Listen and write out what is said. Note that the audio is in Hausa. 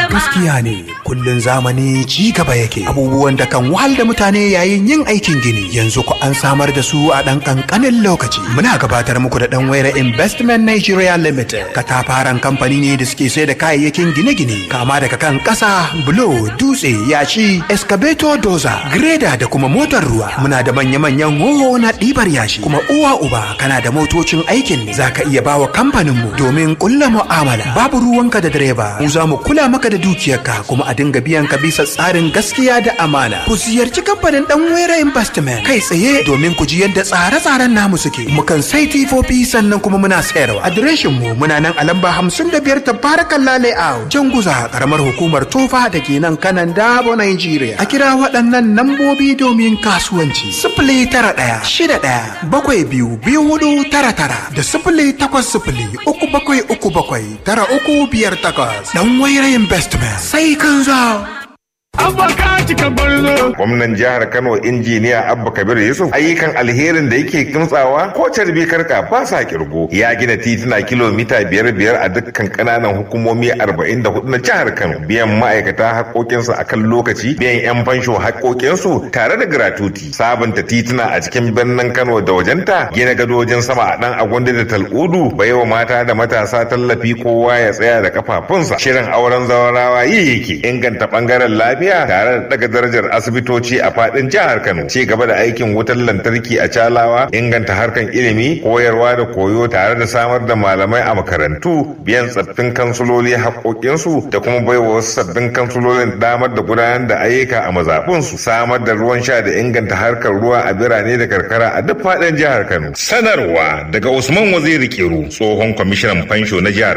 Gaskiya ne kullun zamani ci gaba yake abubuwan da kan wahal da mutane yayin yin aikin gini yanzu ku an samar da su a ɗan ƙanƙanin lokaci. Muna gabatar muku da ɗan wayar Investment Nigeria Limited katafaren kamfani ne da suke sai da kayayyakin gine-gine kama daga kan ƙasa, bulo, dutse, yashi, excavator doza, greda da kuma motar ruwa. Muna da manya-manyan hoho na ɗibar yashi kuma uwa uba kana da motocin aikin ne za ka iya bawa kamfaninmu domin ƙulla mu'amala. Babu ruwanka da direba, mu za mu kula maka da dukiyarka kuma a dinga biyan ka bisa tsarin gaskiya da amana. Ku ziyarci kamfanin ɗan wera investment kai tsaye domin ku ji yadda tsare-tsaren namu suke. Mukan sai tifofi sannan kuma muna sayarwa. Adireshin mu muna nan a lamba hamsin da biyar tabarakan layout. Janguza karamar hukumar Tofa da ke nan kanan Dabo Nigeria. A kira waɗannan nambobi domin kasuwanci. Sifili tara ɗaya shida ɗaya bakwai biyu biyu hudu tara tara da sifili takwas sifili uku bakwai uku bakwai tara uku biyar takwas. Dan Waira Investment sai kan zo. Gwamnan jihar Kano injiniya Abba Kabir Yusuf ayyukan alherin da yake kimtsawa ko carbi karka ba sa kirgo ya gina tituna kilomita biyar biyar a dukkan kananan hukumomi arba'in da hudu na jihar Kano biyan ma'aikata haƙoƙinsu a kan lokaci biyan 'yan fansho haƙoƙinsu tare da gratuti sabunta tituna a cikin birnin Kano da wajenta gina gadojin sama a ɗan agwanda da tal'udu baiwa mata da matasa tallafi kowa ya tsaya da kafafunsa shirin auren zawarawa yi yake inganta ɓangaren lafiya tare da daga darajar asibitoci a fadin jihar Kano ci gaba da aikin wutar lantarki a Calawa inganta harkan ilimi koyarwa da koyo tare da samar da malamai a makarantu biyan tsaffin kansuloli haƙoƙinsu da kuma baiwa wasu sabbin kansulolin damar da gudanar da ayyuka a mazaɓunsu samar da ruwan sha da inganta harkar ruwa a birane da karkara a duk fadin jihar Kano sanarwa daga Usman Waziri Kiru tsohon kwamishinan fansho na jihar